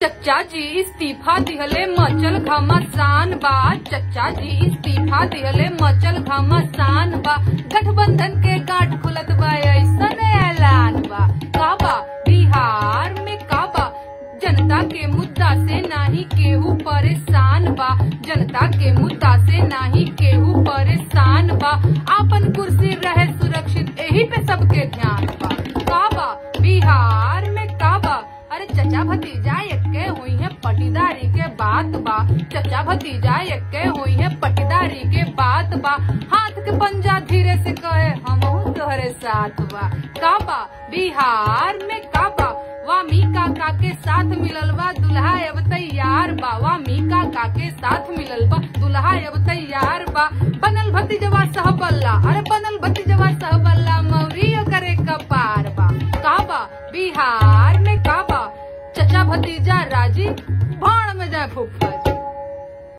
चच्चा जी इस्तीफा दिहले मचल घमासान बा चच्चा जी इस्तीफा दिहले मचल घमासान बा गठबंधन के गांठ खुलत बा ऐसन ऐलान बा काबा बिहार में काबा जनता के मुद्दा से नाही केहू परेशान बा जनता के मुद्दा से नाही केहू परेशान बा आपन कुर्सी रहे सुरक्षित यही पे सबके ध्यान बा काबा बिहार में काबा अरे चचा भतीजा एक्के हुई है पटीदारी के बात बा चचा भतीजा एक्के हुई है पटीदारी के बात बा हाथ के पंजा धीरे से कहे हम तोहरे साथ बा काबा बिहार में काबा वामी काका के साथ मिलल बा दुल्हा अब तैयार बा वामी काका के साथ मिलल बा दुल्हा अब तैयार बा बनल भतीजवा सहबल्ला अरे बनल भतीजवा सहबल्ला मौरियो करे कपार बा काबा बिहार में काबा चचा भतीजा राजी भाण में जाए फूफा